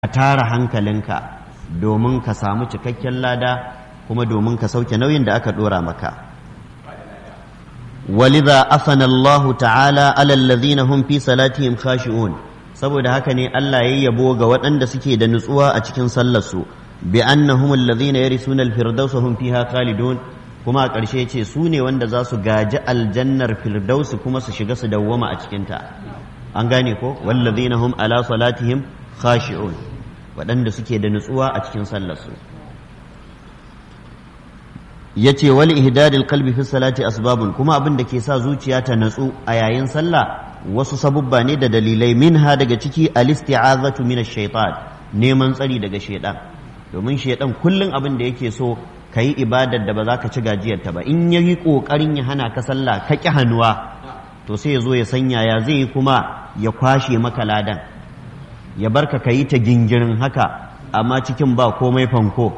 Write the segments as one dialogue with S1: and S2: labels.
S1: ka tara hankalinka domin ka samu cikakken lada kuma domin ka sauke nauyin da aka dora maka ولذا أثنى الله تعالى على الذين هم في صلاتهم خاشعون saboda haka ne Allah ya yabo ga waɗanda suke da nutsuwa a cikin sallarsu bi annahum alladhina yarisuna al-firdaus hum fiha khalidun kuma a ƙarshe ce su ne wanda za su gaji aljannar firdausi kuma su shiga su dawwama a cikinta an gane ko wallazina hum ala salatihim khashi'un waɗanda suke da nutsuwa a cikin sallarsu yace wal ihdadil qalbi fi salati asbabun kuma abin da ke sa zuciya ta natsu a yayin sallah wasu sabubba ne da dalilai minha daga ciki al-isti'azatu min ash-shaytan neman tsari daga shaytan domin shaytan kullun abin da yake so kayi ibadar da ba za ka ci gajiyarta ba in yayi kokarin ya hana ka sallah ka ki hannuwa to sai ya zo ya sanya ya zai yi kuma ya kwashe maka ladan ya barka kayi ta gingirin haka amma cikin ba komai fanko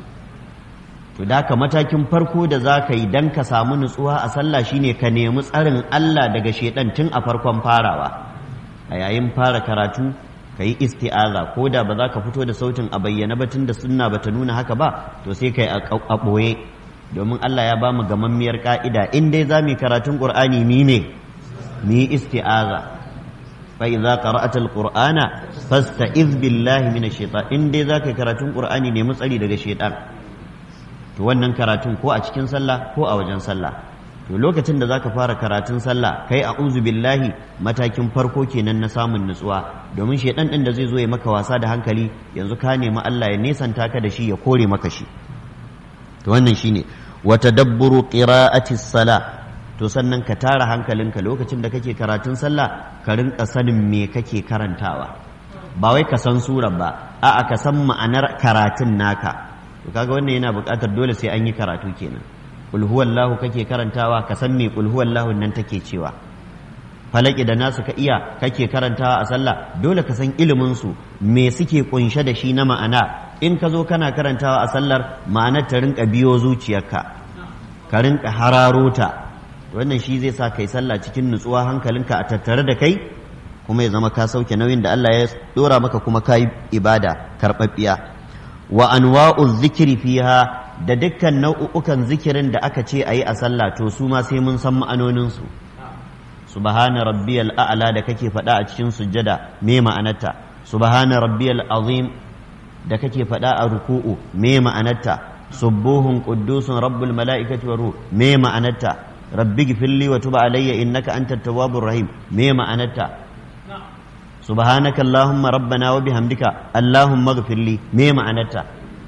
S1: to da ka matakin farko da za ka yi don ka samu nutsuwa a sallah shine ka nemi tsarin Allah daga shaidan tun a farkon farawa a yayin fara karatu ka yi isti'aza ko da ba za ka fito da sautin a bayyana ba tun da sunna ba ta nuna haka ba to sai ka yi a ɓoye domin Allah ya ba mu gamammiyar ka'ida in dai za mu yi karatun ƙur'ani mi ne mu yi isti'aza fa idza qara'ata al-qur'ana fasta'iz billahi minash shaitan in dai za ka yi karatun ƙur'ani nemi tsari daga shaitan to wannan karatun ko a cikin sallah ko a wajen sallah to lokacin da zaka fara karatun sallah kai a'udhu billahi matakin farko kenan na samun nutsuwa domin shedan din da zai zo ya maka wasa da hankali yanzu ka nemi Allah ya nesanta ka da shi ya kore maka shi to wannan shine wa tadabburu qira'ati salah to sannan ka tara hankalinka lokacin da kake karatun sallah ka rinka sanin me kake karantawa ba wai ka san surar ba a'a ka san ma'anar karatun naka to kaga wannan yana buƙatar dole sai an yi karatu kenan qul huwallahu kake karantawa ka san me qul huwallahu nan take cewa falaki da nasu ka iya kake karantawa a sallah dole ka san ilimin su me suke kunshe da shi na ma'ana in ka zo kana karantawa a sallar ma'anar ta rinka biyo zuciyarka ka rinka hararo ta wannan shi zai sa kai sallah cikin nutsuwa hankalinka a tattare da kai kuma ya zama ka sauke nauyin da Allah ya dora maka kuma ka yi ibada karɓaɓɓiya wa anwa'u zikiri fiha da dukkan nau'ukan zikirin da aka ce ayi a sallah to su ma sai mun san ma'anonin su subhana rabbiyal a'la da kake faɗa a cikin sujjada me ma'anarta subhana rabbiyal azim da kake faɗa a ruku'u me ma'anarta subuhun quddusun rabbul mala'ikati wa ruh me ma'anarta rabbi gfirli wa tub alayya innaka antat tawwabur rahim me ma'anarta subhanaka allahumma rabbana wa bihamdika allahumma ighfirli me ma'anarta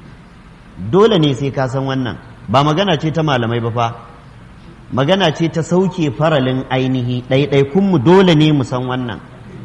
S1: dole ne sai ka san wannan ba magana ce ta malamai ba fa magana ce ta sauke faralin ainihi ɗaiɗaikun mu dole ne mu san wannan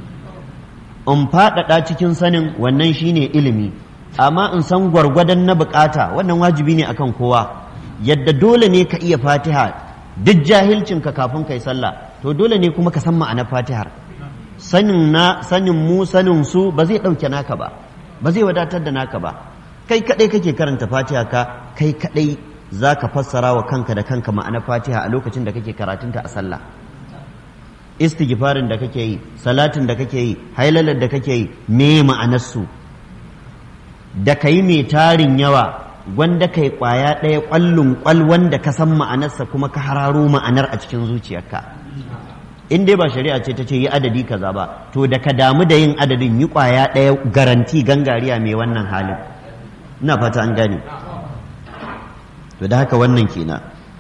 S1: in faɗaɗa cikin sanin wannan shine ilimi amma in san gwargwadon na bukata wannan wajibi ne akan kowa yadda dole ne ka iya fatiha duk jahilcinka kafin kai sallah to dole ne kuma ka san ma'anar fatihar sanin na sanin mu sanin su ba zai ɗauke naka ba ba zai wadatar da naka ba kai kaɗai kake karanta fatiha ka kai kaɗai za ka fassara wa kanka da kanka ma'ana fatiha a lokacin da kake karatunta a sallah istighfarin da kake yi salatin da kake yi hailalar da kake yi me ma'anarsu da ka yi mai tarin yawa gwanda kai kwaya ɗaya ƙwallon ƙwal wanda ka san ma'anarsa kuma ka hararo ma'anar a cikin zuciyarka in dai ba shari'a ce ta ce yi adadi kaza ba to da ka damu da yin adadin yi kwaya ɗaya garanti gangariya mai wannan halin ina fata an gane to da haka wannan kenan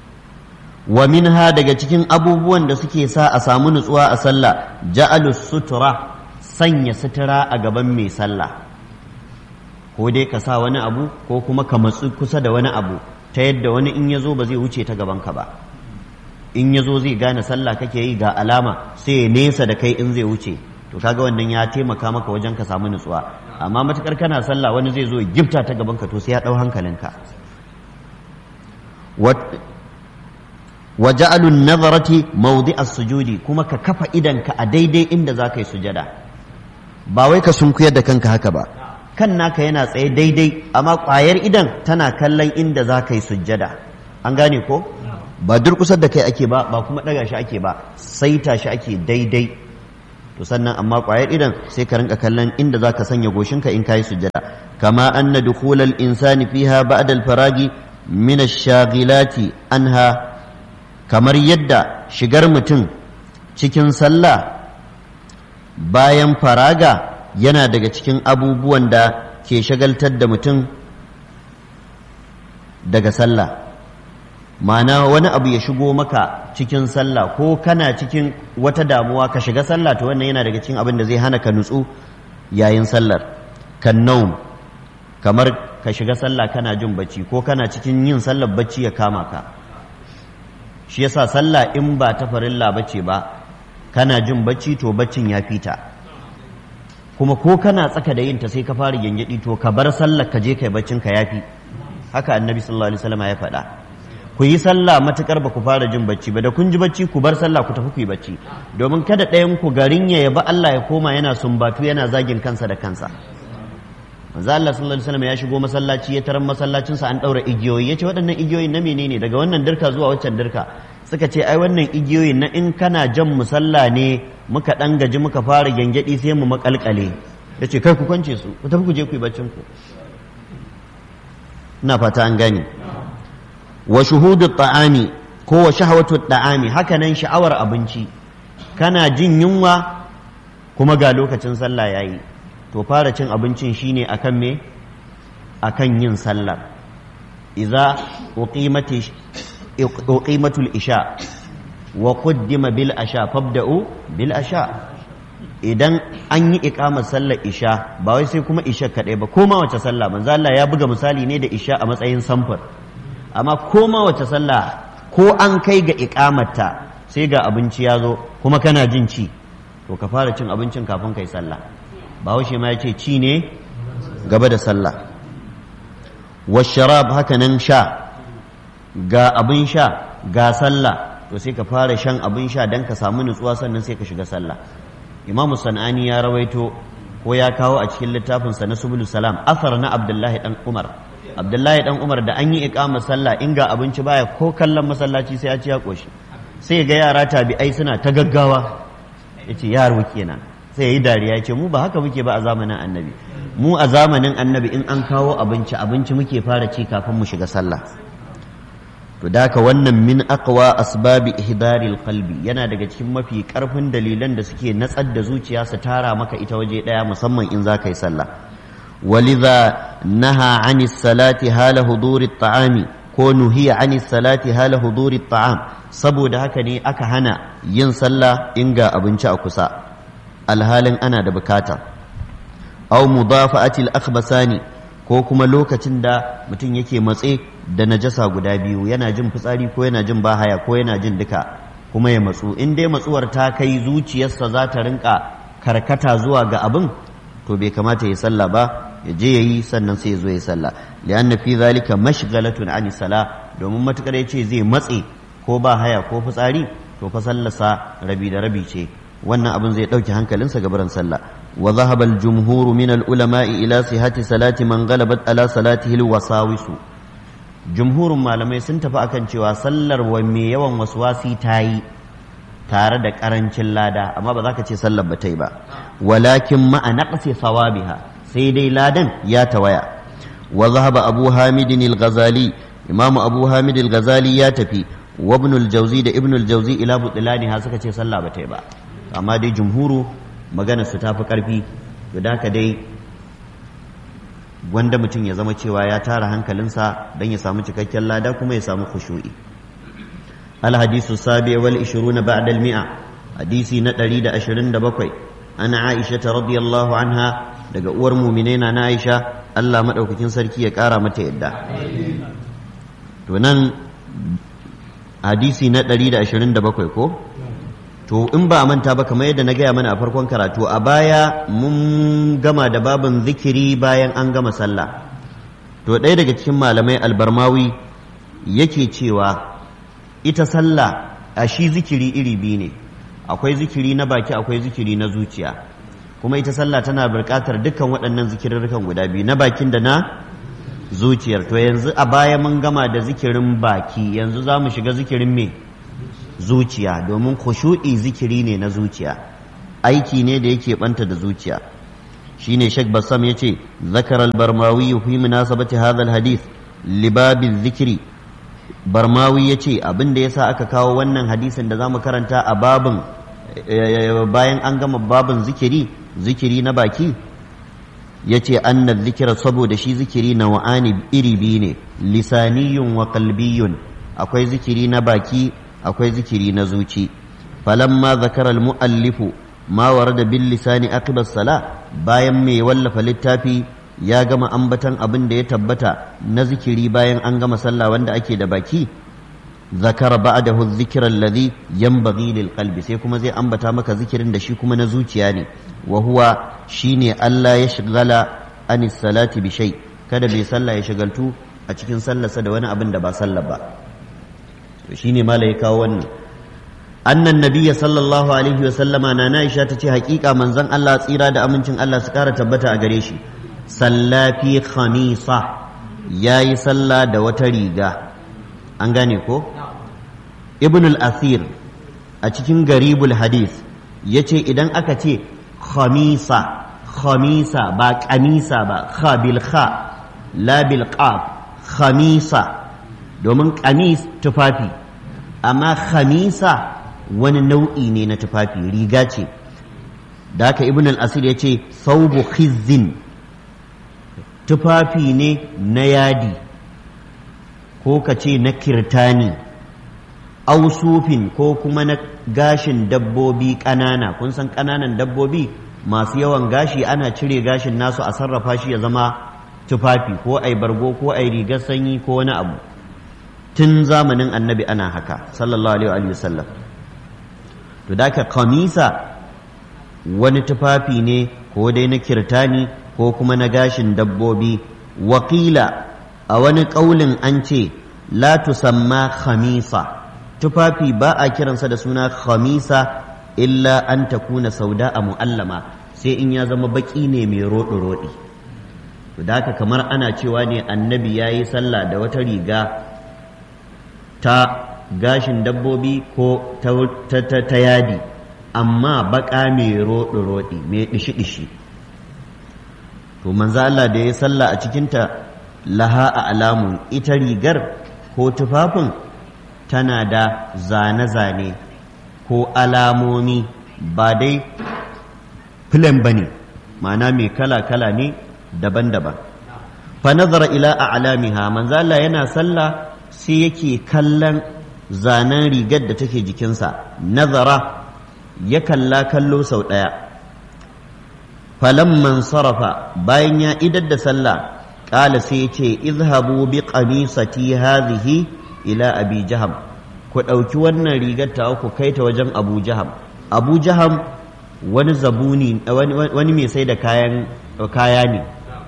S1: wa minha daga cikin abubuwan da suke sa a samu nutsuwa a sallah ja'alus sutura sanya sutura a gaban mai sallah ko dai ka sa wani abu ko kuma ka matsu kusa da wani abu ta yadda wani in ya zo ba zai wuce ta gaban ka ba in ya zo zai gane sallah kake yi ga alama sai ya nesa da kai in zai wuce to kaga wannan ya taimaka maka wajen ka samu nutsuwa amma matukar kana sallah wani zai zo ya gifta ta gaban ka to sai ya dau hankalinka wa ja'alu nazarati mawdi as-sujudi kuma ka kafa idanka a daidai inda za ka yi sujada ba wai ka sunkuyar da kanka haka ba kan naka yana tsaye daidai amma ƙwayar idan tana kallon inda za ka yi sujada an gane ko ba durkusar da kai ake ba ba kuma ɗaga shi ake ba saita shi ake daidai to sannan amma ƙwayar idan sai ka rinka kallon inda za ka sanya goshinka in ka yi sujjada kama anna dukhulal insani fiha ba'da al-faragi min ash-shaghilati anha kamar yadda shigar mutum cikin sallah bayan faraga yana daga cikin abubuwan da ke shagaltar da mutum daga sallah ma'ana wani abu ya shigo maka cikin sallah ko kana cikin wata damuwa ka shiga sallah to wannan yana daga cikin abin da zai hana ka nutsu yayin sallar kan naum kamar ka shiga sallah kana jin bacci ko kana cikin yin sallar bacci ya kama ka shi yasa sallah in ba ta farilla bace ba kana jin bacci to baccin ya fita kuma ko kana tsaka da yin ta sai ka fara gyangyaɗi to ka bar sallar ka je kai baccin ka yafi haka annabi sallallahu alaihi wasallam ya faɗa ku yi sallah matukar ba ku fara jin bacci ba da kun ji bacci ku bar sallah ku tafi ku yi bacci domin kada ɗayan ku garin ya yaba Allah ya koma yana sumbatu yana zagin kansa da kansa manzo Allah sallallahu alaihi wasallam ya shigo masallaci ya tarar masallacin sa an daura igiyoyi yace waɗannan igiyoyin na menene daga wannan dirka zuwa waccan dirka suka ce ai wannan igiyoyin na in kana jan musalla ne muka dan gaji muka fara gyangyaɗi sai mu makalkale yace kai ku kwance su ku tafi ku je ku yi baccin ku ina fata an gane wa shuhudu ta'ami ko wa shahawatu ta'ami haka nan sha'awar abinci kana jin yunwa kuma ga lokacin sallah yayi to fara cin abincin shine akan me akan yin sallar idza uqimati uqimatul isha wa qaddima bil asha fabda'u bil asha idan an yi iqamar sallar isha ba wai sai kuma isha kadai ba koma wace sallah manzo Allah ya buga misali ne da isha a matsayin samfur amma koma wace sallah ko an kai ga iqamarta sai ga abinci ya zo kuma kana jin ci to ka fara cin abincin kafin kai sallah bahaushe ma ya ce ci ne gaba da sallah washarab haka nan sha ga abin sha ga sallah to sai ka fara shan abin sha don ka samu nutsuwa sannan sai ka shiga sallah imamu sana'ani ya rawaito ko ya kawo a cikin littafinsa na subulu salam asar na abdullahi dan umar abdullahi dan umar da an yi iqama sallah in ga abinci baya ko kallon masallaci sai ya ci ya koshi sai ga yara tabi'ai suna ta gaggawa yace yaro kenan sai ya yi dariya ce mu ba haka muke ba a zamanin annabi mu a zamanin annabi in an kawo abinci abinci muke fara ci kafin mu shiga sallah to daka wannan min aqwa asbabi ihdaril qalbi yana daga cikin mafi karfin dalilan da suke natsar da zuciya su tara maka ita waje daya musamman in za ka yi sallah walidha naha ani salati hala huduri ta'ami ko nuhiya ani salati hala huduri ta'am saboda haka ne aka hana yin sallah in ga abinci a kusa alhalin ana da bukata aw mudafa'atil akhbasani ko kuma lokacin da mutum yake matse da najasa guda biyu yana jin fitsari ko yana jin bahaya ko yana jin duka kuma ya matsu in dai matsuwar ta kai zuciyarsa za ta rinka karkata zuwa ga abin to bai kamata ya sallah ba ya je yayi sannan sai ya zo ya sallah li'anna fi zalika mashghalatun ani sala domin matukar yace zai matse ko ba haya ko fitsari to fa sallarsa rabi da rabi ce wannan abin zai ɗauke hankalinsa ga barin sallah wa zahaba al-jumhur min al-ulama'i ila sihhati salati man ghalabat ala salatihi al-wasawisu jumhurin malamai sun tafi akan cewa sallar wa mai yawan waswasi ta yi tare da karancin lada amma ba za ka ce sallar ba ta yi ba walakin ma'a naqsi sawabiha sai dai ladan ya tawaya wa zahaba abu hamidin al-ghazali imamu abu hamid al-ghazali ya tafi wa ibn al-jawzi da ibn al-jawzi ila butlani ha suka ce sallah ba ta yi ba amma dai jumhuru magana su tafi karfi to da haka dai wanda mutum ya zama cewa ya tara hankalinsa don ya samu cikakken lada kuma ya samu khushu'i alhadisu sabi wal 20 ba'da al mi'a hadisi na 127 ana aisha ta radiyallahu anha daga uwar mu'minai na aisha Allah madaukakin sarki ya kara mata yadda to nan hadisi na 127 ko to in ba a manta ba kamar yadda na gaya mana a farkon karatu a baya mun gama da babin zikiri bayan an gama sallah to ɗaya daga cikin malamai albarmawi yake cewa ita sallah a shi zikiri iri biyu ne akwai zikiri na baki akwai zikiri na zuciya kuma ita sallah tana buƙatar dukkan waɗannan zikirarrukan guda biyu na bakin da na zuciyar to yanzu a baya mun gama da zikirin baki yanzu za mu shiga zikirin me zuciya domin khushu'i zikiri ne na zuciya aiki ne da yake banta da zuciya shine Sheikh Bassam yace zakara al-Barmawi fi munasabati hadha al-hadith libabi dhikri Barmawi yace abin da yasa aka kawo wannan hadisin da zamu karanta a babin bayan an gama babin zikiri zikiri na baki yace anna dhikra saboda shi zikiri na wa'ani iri biyu ne lisaniyun wa qalbiyun akwai zikiri na baki akwai zikiri na zuci falamma zakara al-muallifu ma warada bil lisani aqiba sala bayan mai wallafa littafi ya gama ambatan abin da ya tabbata na zikiri bayan an gama sallah wanda ake da baki zakara ba'dahu dhikra alladhi yanbaghi lil qalbi sai kuma zai ambata maka zikirin da shi kuma na zuciya ne wa huwa shine Allah ya shigala anis salati bi shay kada bai sallah ya shagaltu a cikin sallarsa da wani abin da ba sallah ba to shine mala ya kawo wannan annan nabiyya sallallahu alaihi wa sallama na Aisha tace hakika manzon Allah tsira da amincin Allah su kara tabbata a gare shi sallafi khamisa yayi sallah da wata riga an gane ko ibn al-asir a cikin garibul hadith yace idan aka ce khamisa khamisa ba kamisa ba kha bil kha la bil qaf khamisa domin kamis tufafi amma khamisa wani nau'i ne na tufafi riga ce da haka ibn al-asir ya ce saubu khizzin tufafi ne na yadi ko ka ce na kirtani ausufin ko kuma na gashin dabbobi ƙanana kun san ƙananan dabbobi masu yawan gashi ana cire gashin nasu a sarrafa shi ya zama tufafi ko ai bargo ko ai rigar sanyi ko wani abu tun zamanin annabi ana haka sallallahu alaihi wa sallam to da ka kamisa wani tufafi ne ko dai na kirtani ko kuma na gashin dabbobi wakila a wani ƙaulin an ce la tusamma khamisa tufafi ba a kiransa da suna khamisa illa an takuna sauda a mu'allama sai in ya zama baki ne mai roɗi-roɗi da haka kamar ana cewa ne annabi ya yi sallah da wata riga ta gashin dabbobi ko ta, yadi amma baka mai roɗi-roɗi mai ɗishi-ɗishi to manzo Allah da ya sallah a cikinta laha a alamun ita rigar ko tufafin tana da zane-zane ko alamomi ba dai filan ba ne ma'ana mai kala-kala ne daban-daban fa nazara ila a alamiha manzo Allah yana sallah sai yake kallon zanen rigar da take jikinsa nazara ya kalla kallo sau ɗaya falamman sarrafa bayan ya idar da sallah ƙala sai ya ce izhabu bi qamisati hadhihi ila abi jaham ku ɗauki wannan rigar ta ku kai ta wajen abu jaham abu jaham wani zabuni wani mai sai da kayan kaya ne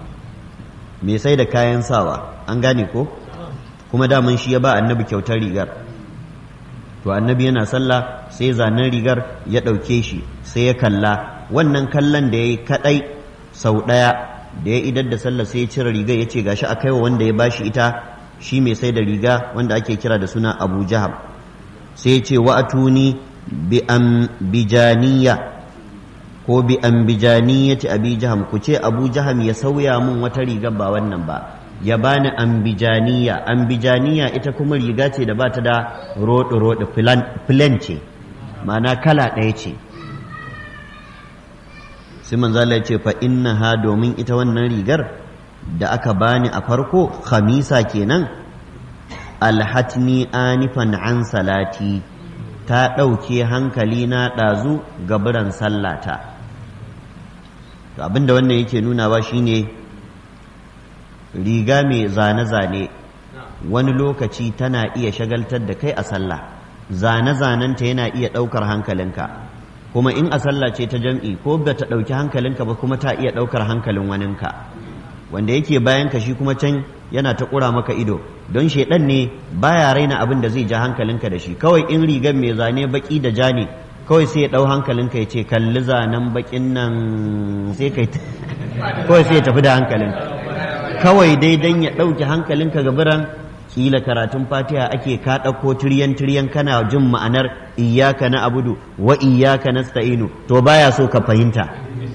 S1: mai sai da kayan sawa an gane ko kuma daman shi ya ba annabi kyautar rigar to annabi yana sallah sai zanen rigar ya ɗauke shi sai ya kalla wannan kallon da ya yi kaɗai sau ɗaya da ya idar da sallah sai ya cire rigar ya ce gashi a kaiwa wanda ya bashi ita shi mai sai da riga wanda ake kira da suna abu jaham sai ya ce wa'atuni bi ambijaniya ko bi ambijaniyati abi jaham ku ce abu jaham ya sauya mun wata riga ba wannan ba ya bani ambijaniya ambijaniya ita kuma riga ce da ba ta da roɗe roɗe filan ce ma'ana kala ɗaya ce sai manzala ya ce fa ha domin ita wannan rigar da aka bani a farko khamisa kenan alhatni anifan an salati ta ɗauke hankali na ɗazu gaburan sallata to abinda wannan yake nunawa shine riga mai zane-zane wani lokaci tana iya shagaltar da kai a sallah zane-zanenta yana iya ɗaukar hankalinka kuma in a sallah ce ta jam'i ko ba ta ɗauki hankalinka ba kuma ta iya ɗaukar hankalin waninka wanda yake bayan ka shi kuma can yana ta ƙura maka ido don shaidan ne baya raina abin da zai ja hankalinka da shi kawai in rigar mai zane baki da ja ne kawai sai ya ɗau hankalinka ya ce kalli zanen bakin nan sai kai kawai sai ya tafi da hankalin kawai dai dan ya ɗauki hankalinka ga biran kila karatun fatiha ake ka ɗauko tiryan tiryan kana jin ma'anar iyaka na abudu wa iyaka nasta'inu to baya so ka fahimta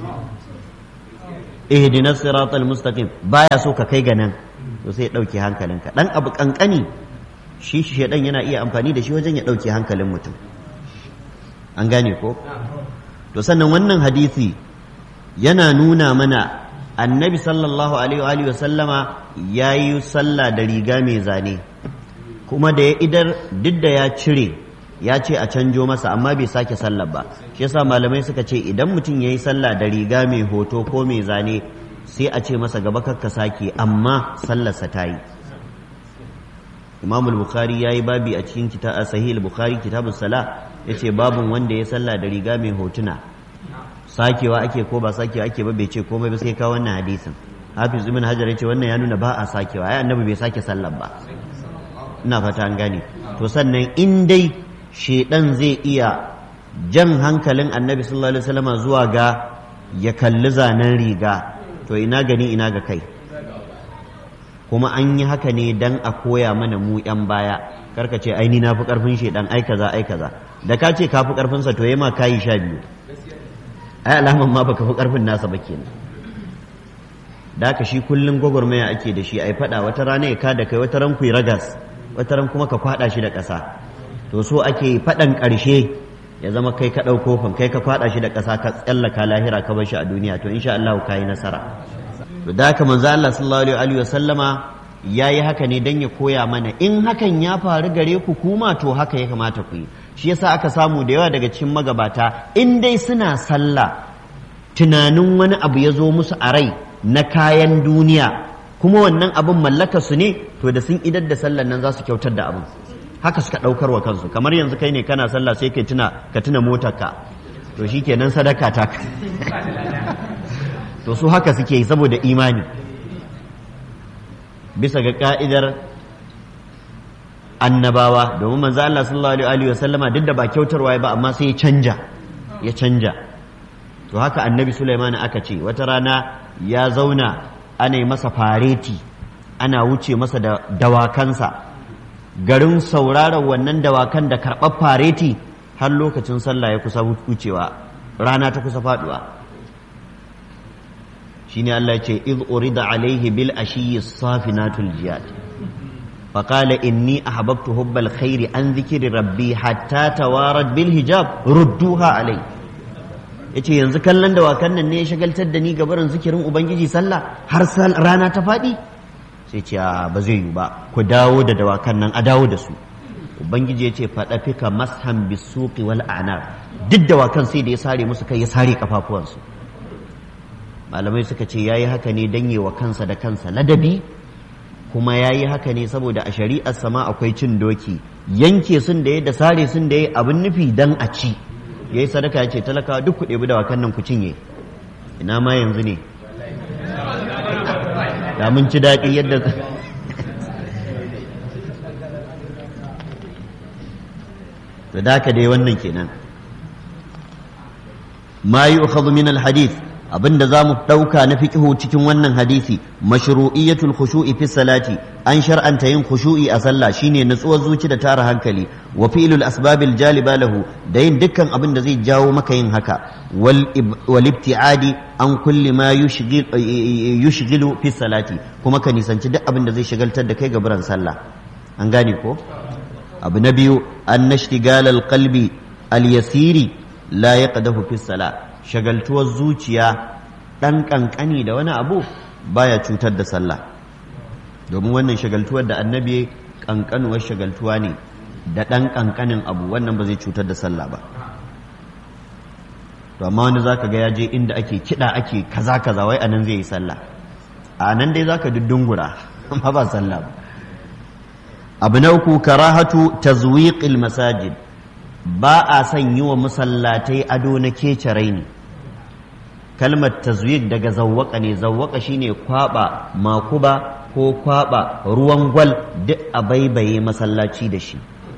S1: ihdinas siratal mustaqim baya so ka kai ga nan to sai ya ɗauke hankalinka dan abu kankani shi shedan yana iya amfani da shi wajen ya ɗauke hankalin mutum an gane ko to sannan wannan hadisi yana nuna mana annabi sallallahu alaihi wa sallama ya yi sallah da riga mai zane kuma da ya idar duk da ya cire ya ce a canjo masa amma bai sake sallah ba shi yasa malamai suka ce idan mutum ya yi sallah da riga mai hoto ko mai zane sai a ce masa gaba kakka sake amma sallarsa ta yi imam bukhari ya yi babi a cikin sahih bukhari kitabus sala ya ce babin wanda ya sallah da riga mai hotuna sakewa ake ko ba sakewa ake ba bai ce komai ba sai ka wannan hadisin hafiz ibn hajar yace wannan ya nuna ba a sakewa ai annabi bai sake sallar ba ina fata an gane to sannan in dai shedan zai iya jan hankalin annabi sallallahu alaihi wasallam zuwa ga ya kalli zanen riga to ina gani ina ga kai kuma an yi haka ne dan a koya mana mu yan baya karka ce ai ni na fi karfin shedan ai kaza ai kaza da ka ce ka fi karfin sa to yayi ma kayi sha biyu ai alaman ma baka fi karfin nasa ba kenan da haka shi kullum gwagwarmaya ake da shi ai fada wata rana ya kada kai wata ran kuyi ragas wata ran kuma ka kwada shi da ƙasa to so ake fadan ƙarshe ya zama kai ka ɗauko fan kai ka kwada shi da ƙasa ka tsallaka lahira ka bar shi a duniya to insha Allah ka yi nasara to da haka manzo Allah sallallahu alaihi wa sallama yayi haka ne dan ya koya mana in hakan ya faru gare ku kuma to haka ya kamata ku yi shi yasa aka samu da yawa daga cikin magabata in dai suna sallah tunanin wani abu ya zo musu a rai na kayan duniya kuma wannan abin mallaka su ne to da sun idar da sallan nan za su kyautar da abin haka suka ɗaukar wa kansu kamar yanzu kai ne kana sallah sai kai tuna ka tuna motarka to shikenan sadaka ta to su haka suke yi saboda imani bisa ga ka'idar annabawa domin manzo Allah sallallahu alaihi wa sallama duk da ba kyautarwa ba amma sai ya canja ya canja to haka annabi Sulaiman aka ce wata rana ya zauna ana yi masa fareti ana wuce masa da dawakansa garin sauraron wannan dawakan da karɓar fareti har lokacin sallah ya kusa wucewa rana ta kusa faduwa shine Allah ya ce iz urida alaihi bil ashiyyi safinatul jiyad فقال إني أحببت حب الخير عن ذكر ربي حتى توارد بالحجاب ردوها علي yace yanzu kallon dawakan nan ne ya shagaltar da ni gabarin zikirin ubangiji sallah har rana ta faɗi sai ce ba zai yi ba ku dawo da dawakan nan a dawo da su ubangiji ya ce faɗa fika mashan bisuqi wal anar duk dawakan sai da ya sare musu kai ya sare kafafuwansu malamai suka ce yayi haka ne dan wa kansa da kansa ladabi kuma ya yi haka ne saboda a shari'ar sama akwai cin doki yanke sun da ya da sare sun da ya abin nufi dan a ci ya yi sadaka ya ce talakawa duk ku ɗebi da wakan nan ku cinye ina ma yanzu ne da mun ci daɗi yadda da daka dai wannan kenan ma yi min al-hadith abinda za mu ɗauka na fiƙihu cikin wannan hadisi mashru'iyatul khushu'i fi salati an shar'anta yin khushu'i a sallah shine natsuwar zuci da tara hankali wa fi'lul asbabil jaliba lahu da yin dukkan abin da zai jawo maka yin haka wal ibtiadi an kulli ma yushghilu fi salati kuma ka nisanci duk abin da zai shagaltar da kai gaburan sallah an gane ko abu na biyu an nashtigal al qalbi al yasiri la yaqdahu fi salah shagaltuwar zuciya ɗan ƙanƙani da wani abu baya cutar da sallah domin wannan shagaltuwar da annabi ƙanƙanuwar shagaltuwa ne da ɗan ƙanƙanin abu wannan ba zai cutar da sallah ba to amma wani zaka ga ya je inda ake kiɗa ake kaza kaza wai anan zai yi sallah a nan dai zaka duddungura amma ba sallah ba abu na uku karahatu tazwiqil masajid ba a son yi wa masallatai ado na kece raini kalmar tazwik daga zawwaka ne zawwaka shine kwaba makuba ko kwaba ruwan gwal duk a baibaye masallaci da shi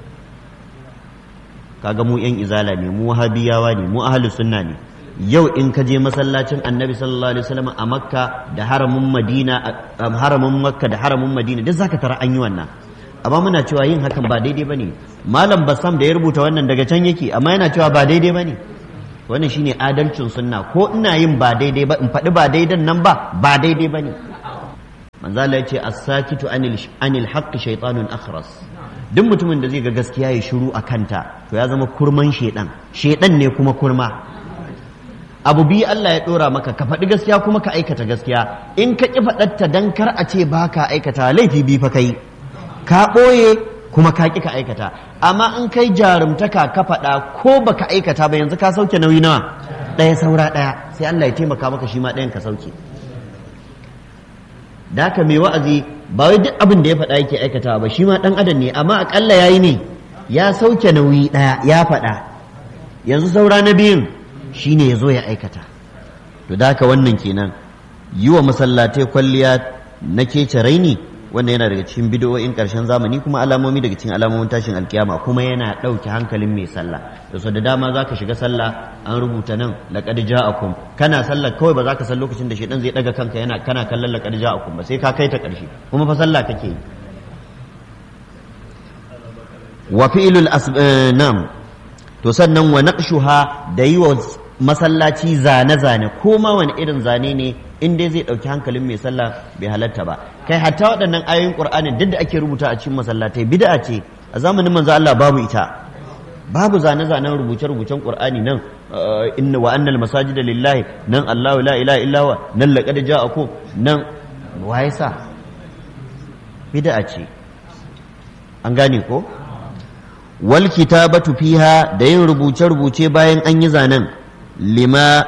S1: kaga mu yan izala ne mu wahabiyawa ne mu ahli sunna ne yau in ka je masallacin annabi sallallahu alaihi wasallam a makka da haramin madina haramin makka da haramin madina duk zaka tara an yi wannan amma muna cewa yin hakan ba daidai bane malam bassam da ya rubuta wannan daga can yake amma yana cewa ba daidai bane wannan shine adalcin sunna ko ina yin ba daidai ba in faɗi ba daidan nan ba ba daidai bane manzo Allah ya ce as-sakitu anil anil haqqi shaytanun akhras duk mutumin da zai ga gaskiya ya shiru a kanta to ya zama kurman shedan shedan ne kuma kurma abu biyu Allah ya dora maka ka faɗi gaskiya kuma ka aikata gaskiya in ka ƙi faɗatta dan kar a ce ba ka aikata laifi bi fa kai ka ɓoye kuma ka ƙi ka aikata amma in kai jarumtaka ka faɗa ko baka aikata ba yanzu ka sauke nauyi nawa ɗaya saura ɗaya sai Allah ya taimaka maka shi ma ɗayan ka sauke da haka mai wa'azi ba wai duk abin da ya faɗa yake aikatawa ba shi ma ɗan adam ne amma aƙalla ya yi ne ya sauke nauyi ɗaya ya faɗa yanzu saura na biyun shi ne ya zo ya aikata to da haka wannan kenan yi wa masallatai kwalliya na kece raini wannan yana daga cikin bidiyoyin ƙarshen zamani kuma alamomi daga cikin alamomin tashin alkiyama kuma yana ɗauke hankalin mai sallah da so da dama za ka shiga sallah an rubuta nan laƙad ja'akum kana sallah kawai ba za ka san lokacin da shaidan zai ɗaga kanka yana kana kallon laƙad ja'akum ba sai ka kai ta ƙarshe kuma fa sallah kake yi wa fi'lul nam to sannan wa naqshuha da yi wa masallaci zane-zane ko ma wani irin zane ne in dai zai ɗauki hankalin mai sallah bai halatta ba kai hatta waɗannan ayoyin ƙur'anin duk da ake rubuta a cikin masallatai bid'a ce a zamanin manzo Allah babu ita babu zane-zanen rubuce-rubucen ƙur'ani nan inna wa annal masajida lillahi nan Allahu la ilaha illa wa nan laqad ja'akum nan waye sa bid'a ce an gane ko wal kitabatu fiha da yin rubuce-rubuce bayan an yi zanen lima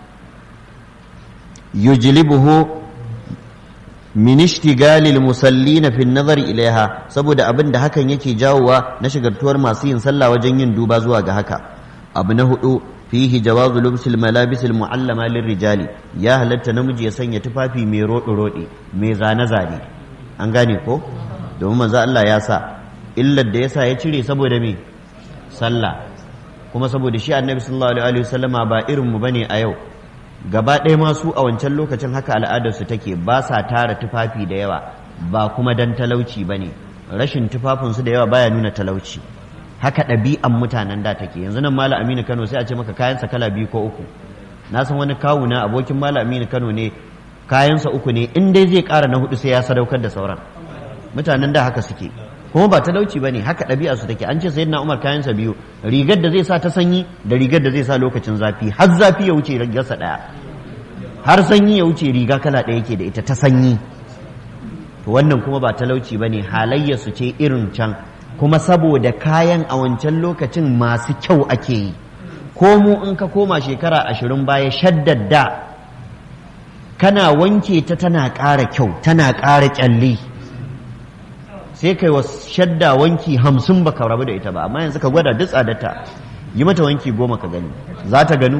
S1: yujlibuhu min ishtigalil musallina fi nazari ilaiha saboda abin da hakan yake jawowa na shigartuwar masu yin sallah wajen yin duba zuwa ga haka abu na hudu fihi jawazu lubsil malabisil mu'allama lirrijali ya halatta namiji ya sanya tufafi mai roɗe roɗe mai zane zane an gane ko domin manzo Allah ya sa illar da yasa ya cire saboda me sallah kuma saboda shi annabi sallallahu alaihi wasallama ba irin mu bane a yau gaba ɗaya masu a wancan lokacin haka al'adarsu take ba sa tara tufafi da yawa ba kuma dan talauci ba ne rashin tufafinsu da yawa baya nuna talauci haka ɗabi'an mutanen da take yanzu nan mala aminu kano sai a ce maka kayansa kala biyu ko uku na san wani kawuna abokin mala aminu kano ne kayansa uku ne in dai zai ƙara na hudu sai ya sadaukar da sauran mutanen da haka suke kuma ba talauci ba ne haka ɗabi'a su take an ce sayyidina umar kayansa biyu rigar da zai sa ta sanyi da rigar da zai sa lokacin zafi har zafi ya wuce rigarsa ɗaya har sanyi ya wuce riga kala ɗaya yake da ita ta sanyi to wannan kuma ba talauci ba ne halayyarsu ce irin can kuma saboda kayan a wancan lokacin masu kyau ake yi ko mu in ka koma shekara ashirin baya shaddadda kana wanke ta tana ƙara kyau tana ƙara ƙyalli sai kai wa shadda wanki hamsin baka rabu da ita ba amma yanzu ka gwada duk tsadarta yi mata wanki goma ka gani za ta ganu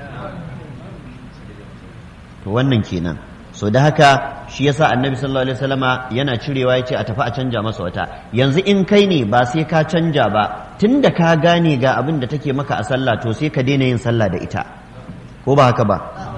S1: to wannan kenan so da haka shi yasa annabi sallallahu alaihi wasallama yana cirewa yace a tafi a canja masa wata yanzu in kai ne ba sai ka canja ba tunda ka gane ga abin da take maka a sallah to sai ka daina yin sallah da ita ko ba haka ba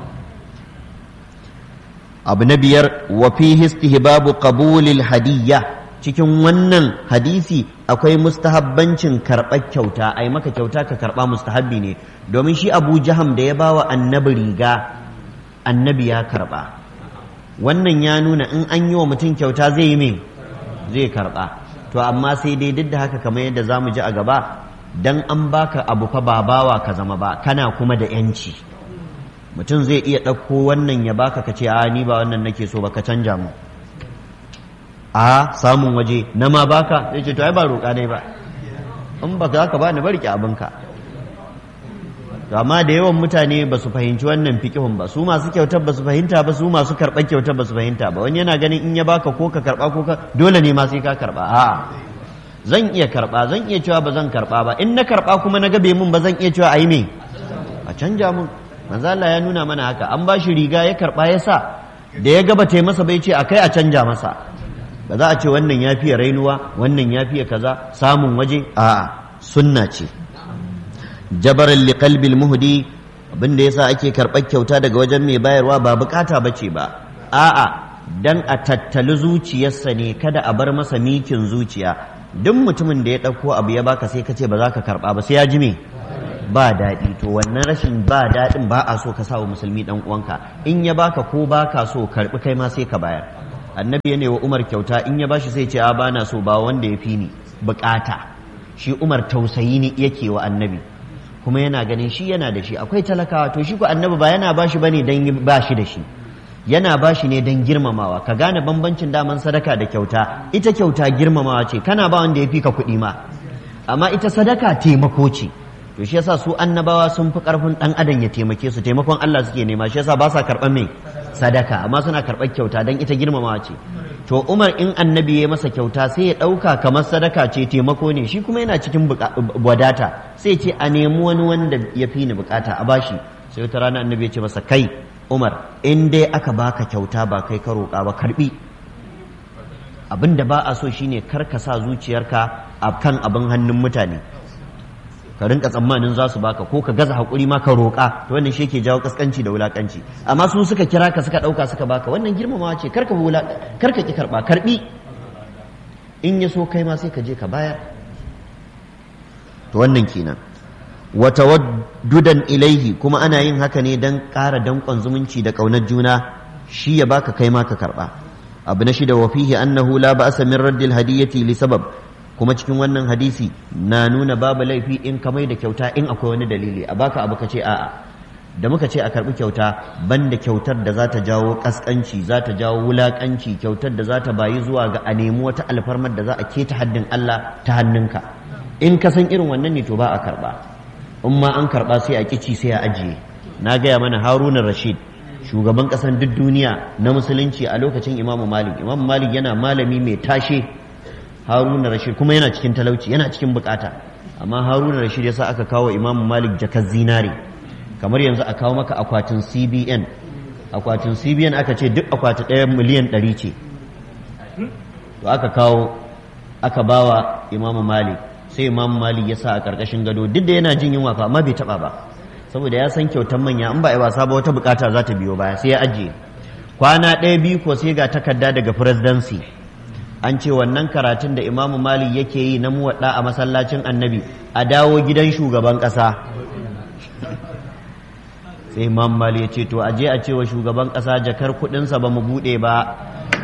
S1: abu na biyar wa fihi istihbabu qabulil hadiyya cikin wannan hadisi akwai mustahabbancin karɓar kyauta ai maka kyauta ka karɓa mustahabbi ne domin shi abu jaham da ya bawa annabi riga annabi ya karɓa wannan ya nuna in an yi wa mutum kyauta zai yi me zai karɓa to amma sai dai duk da haka kamar yadda za mu ji a gaba dan an baka abu fa ba bawa ka zama ba kana kuma da yanci mutum zai iya ɗauko wannan ya baka ka ce a ni ba wannan nake so ba ka canja mu a samun waje na ma baka zai ce to ai ba roƙa ne ba in ba za ka ba ni barki abinka to amma da yawan mutane ba su fahimci wannan fikihun ba su masu kyautar ba su fahimta ba su masu karɓar kyautar ba su fahimta ba wani yana ganin in ya baka ko ka karɓa ko ka dole ne ma sai ka karɓa a zan iya karɓa zan iya cewa ba zan karɓa ba in na karɓa kuma na gabe mun ba zan iya cewa ayi me a canja mun manzo Allah ya nuna mana haka an ba shi riga ya karɓa ya sa da ya gaba tai masa bai ce akai a canja masa ba za a ce wannan ya fiye rainuwa wannan ya fiye kaza samun waje a sunna ce jabaran liqalbil muhdi abin da yasa ake karɓar kyauta daga wajen mai bayarwa ba bukata bace ba a'a dan a tattali zuciyarsa ne kada a bar masa mikin zuciya duk mutumin da ya ɗauko abu ya baka sai ka ce ba za ka karɓa ba sai ya ji me ba daɗi to wannan rashin ba daɗin ba a so ka sa wa musulmi ɗan uwanka in ya baka ko baka so karɓi kai ma sai ka bayar annabi ya wa umar kyauta in ya bashi sai ce a bana so ba wanda ya fi ni bukata shi umar tausayi ne yake wa annabi kuma yana ganin shi yana da shi akwai talakawa to shi ko annabi ba yana bashi bane dan ba shi da shi yana bashi ne dan girmamawa ka gane bambancin daman sadaka da kyauta ita kyauta girmamawa ce kana ba wanda ya fi ka kuɗi ma amma ita sadaka taimako ce to shi yasa su annabawa sun fi karfin dan adam ya taimake su taimakon Allah suke nema shi yasa ba sa karɓar mai sadaka amma suna karɓar kyauta dan ita girmamawa ce to Umar in annabi ya masa kyauta sai ya ɗauka kamar sadaka ce taimako ne shi kuma yana cikin wadata sai ce a nemi wani wanda ya fi ni bukata a bashi sai wata rana annabi ya ce masa kai Umar in dai aka baka kyauta ba kai ka roƙa ba karbi abin da ba a so shine kar ka sa zuciyarka a kan abin hannun mutane ka rinka tsammanin za su baka ko ka gaza haƙuri ma ka roƙa to wannan shi ke jawo kaskanci da wulaƙanci amma su suka kira ka suka ɗauka suka baka wannan girmamawa ce karka karka ki karɓa karɓi in ya so kai ma sai ka je ka bayar to wannan kenan wa tawaddudan ilaihi kuma ana yin haka ne dan ƙara danƙon zumunci da ƙaunar juna shi ya baka kai ma ka karɓa abu na shida wa fihi annahu la ba'sa min raddil hadiyati li sabab kuma cikin wannan hadisi na nuna babu laifi in ka mai da kyauta in akwai wani dalili a baka abu ka ce a'a da muka ce a karbi kyauta banda kyautar da za ta jawo kaskanci za ta jawo wulakanci kyautar da za ta bayi zuwa ga a nemi wata alfarmar da za a keta haddin Allah ta hannunka in ka san irin wannan ne to ba a karba in ma an karba sai a kici sai a ajiye na gaya mana haruna rashid shugaban kasan duk duniya na musulunci a lokacin imamu malik imamu malik yana malami mai tashe haruna rashid kuma yana cikin talauci yana cikin bukata amma haruna rashid yasa aka kawo imamu malik jakar zinare kamar yanzu a kawo maka akwatin cbn akwatin cbn aka ce duk akwati ɗaya miliyan ɗari ce to aka kawo aka bawa imamu malik sai imamu malik ya sa a ƙarƙashin gado duk da yana jin yunwa fa amma bai taɓa ba saboda ya san kyautar manya in ba a yi wasa ba wata bukata za ta biyo baya sai ya ajiye kwana ɗaya biyu ko sai ga takarda daga presidency an ce wannan karatun da imamu malik yake yi na muwaɗa a masallacin annabi a dawo gidan shugaban ƙasa sai imam malik ya ce to aje a cewa shugaban ƙasa jakar kuɗinsa ba mu buɗe ba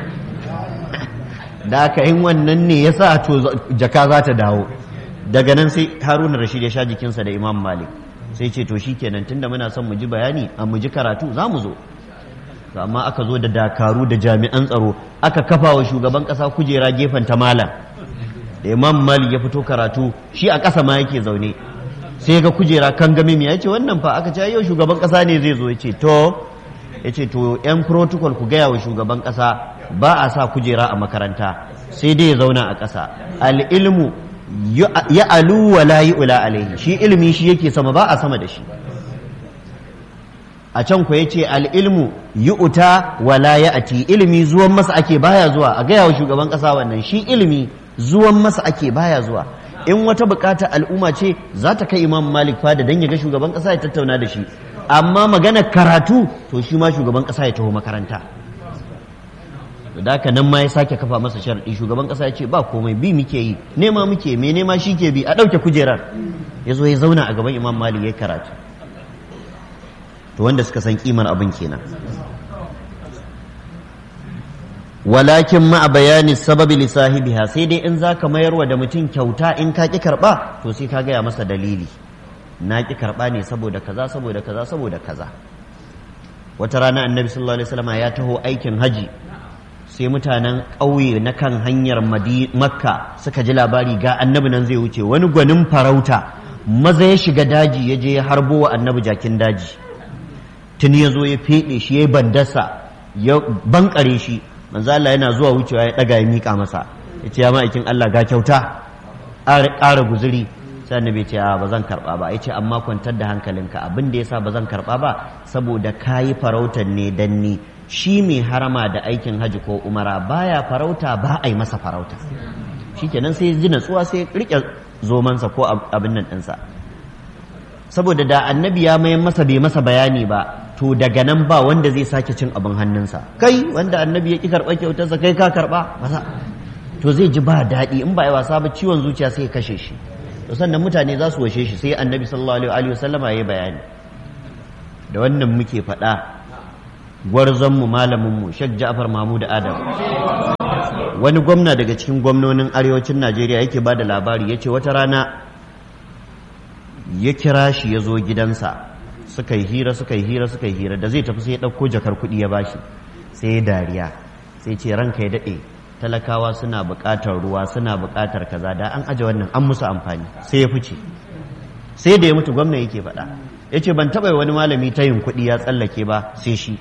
S1: da aka yin wannan ne ya sa to jaka za ta dawo daga nan sai haruna rashid ya sha jikinsa da imam malik sai ce to shi kenan tunda muna son mu ji bayani a mu ji karatu za mu zo to amma aka zo da dakaru da jami'an tsaro aka kafa wa shugaban kasa kujera gefen ta malam da imam malik ya fito karatu shi a ƙasa ma yake zaune sai ga kujera kan game ya ce wannan fa aka ce yau shugaban kasa ne zai zo ya ce to ya ce to yan protocol ku gaya wa shugaban kasa ba a sa kujera a makaranta sai dai ya zauna a ƙasa al'ilmu ya alu wa la ula alaihi shi ilimi shi yake sama ba a sama da shi a can ku yace al'ilmu yu'ta wa la ya'ti ilimi zuwan masa ake baya zuwa a gaya wa shugaban kasa wannan shi ilimi zuwan masa ake baya zuwa in wata bukata al'umma ce za ta kai imam malik fada dan ya ga shugaban kasa ya tattauna da shi amma magana karatu to shi ma shugaban kasa ya taho makaranta da haka nan ma ya sake kafa masa sharadi shugaban kasa ya ce ba komai bi muke yi nema muke me nema shi ke bi a ɗauke kujerar ya zo ya zauna a gaban imam malik ya karatu to wanda suka san kimar abin kenan walakin ma bayani sababi li sahibiha sai dai in zaka mayarwa da mutum kyauta in ka ki karba to sai ka gaya masa dalili na ki karba ne saboda kaza saboda kaza saboda kaza wata rana annabi sallallahu alaihi wasallam ya taho aikin haji sai mutanen ƙauye na kan hanyar makka suka ji labari ga annabi nan zai wuce wani gwanin farauta maza ya shiga daji ya je ya harbo wa annabi jakin daji tuni ya zo ya feɗe shi ya yi bandasa ya bankare shi manzo Allah yana zuwa wucewa ya ɗaga ya miƙa masa ya ce ya ma'aikin Allah ga kyauta ƙara guzuri sai annabi ce a ba zan karɓa ba ya ce amma kwantar da hankalinka abin da yasa ba zan karɓa ba saboda kayi farautar ne dan ni shi mai harama da aikin haji ko umara baya farauta ba a yi masa farauta shikenan sai ji natsuwa sai rike zomansa ko abin nan ɗinsa saboda da annabi ya mayan masa bai masa bayani ba to daga nan ba wanda zai sake cin abin hannunsa kai wanda annabi ya ki karɓa kyautarsa kai ka karɓa to zai ji ba daɗi in ba ya wasa ba ciwon zuciya sai ya kashe shi to sannan mutane za su washe shi sai annabi sallallahu alaihi wasallama ya yi bayani da wannan muke faɗa gwarzonmu malaminmu Sheikh Ja'far Mahmud Adam wani gwamna daga cikin gwamnonin arewacin Najeriya yake ba da labari ya ce wata rana ya kira shi ya zo gidansa suka yi hira suka yi hira suka yi hira da zai tafi sai ya ɗauko jakar kuɗi ya bashi sai ya dariya sai ce ranka ya daɗe talakawa suna buƙatar ruwa suna buƙatar kaza da an aje wannan an musu amfani sai ya fice sai da ya mutu gwamna yake faɗa ya ce ban taɓa wani malami ta yin kuɗi ya tsallake ba sai shi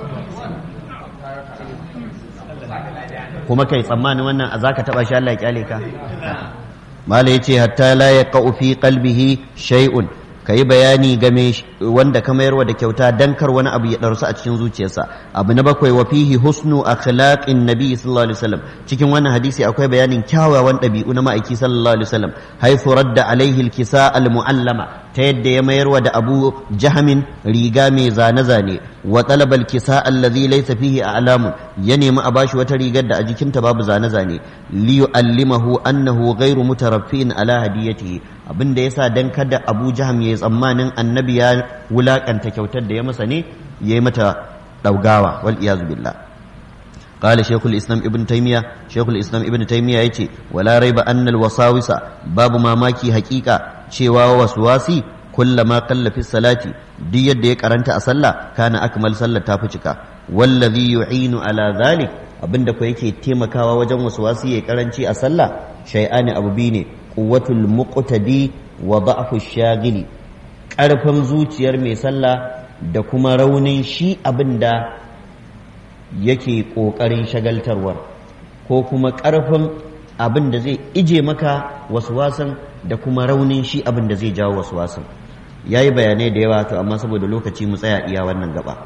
S1: kuma kai tsammanin wannan a zaka taɓa shi Allah ya kyale ka mala ya ce hatta la ya fi qalbihi shay'un ka yi bayani game wanda ka mayarwa da kyauta dan kar wani abu ya ɗarsu a cikin zuciyarsa abu na bakwai wa fihi husnu akhlaqin nabi sallallahu alaihi wasallam cikin wannan hadisi akwai bayanin kyawawan ɗabi'u na ma'aiki sallallahu alaihi wasallam haythu radda alaihi alkisa almuallama ta yadda ya mayarwa da abu jahamin riga mai zane-zane wa talaba alkisa alladhi laysa fihi a'lamun ya nemi a bashi wata rigar da a jikinta babu zane-zane li yu'allimahu annahu ghairu mutaraffin ala hadiyatihi abin da yasa dan kada Abu Jaham yayi tsammanin annabi ya wulakanta kyautar da ya masa ne yayi mata daugawa wal iyazu billah قال شيخ الإسلام ابن تيمية شيخ الإسلام ابن تيمية يتي ولا ريب أن الوساوس باب ما ماكي حقيقة شوا وسواسي كل ما قل في الصلاة دي يديك أرنت أصلى كان أكمل صلى تافشك والذي يعين على ذلك abin da ku yake taimakawa wajen wasu wasu ya karanci a sallah shay'ani abu biyu ne quwwatul muqtadi wa da'fu shagili ƙarfin zuciyar mai sallah da kuma raunin shi abin da yake ƙoƙarin shagaltarwar ko kuma ƙarfin abin da zai ije maka wasu wasan da kuma raunin shi abin da zai jawo wasu wasan ya yi bayanai da yawa to amma saboda lokaci mu tsaya iya wannan gaba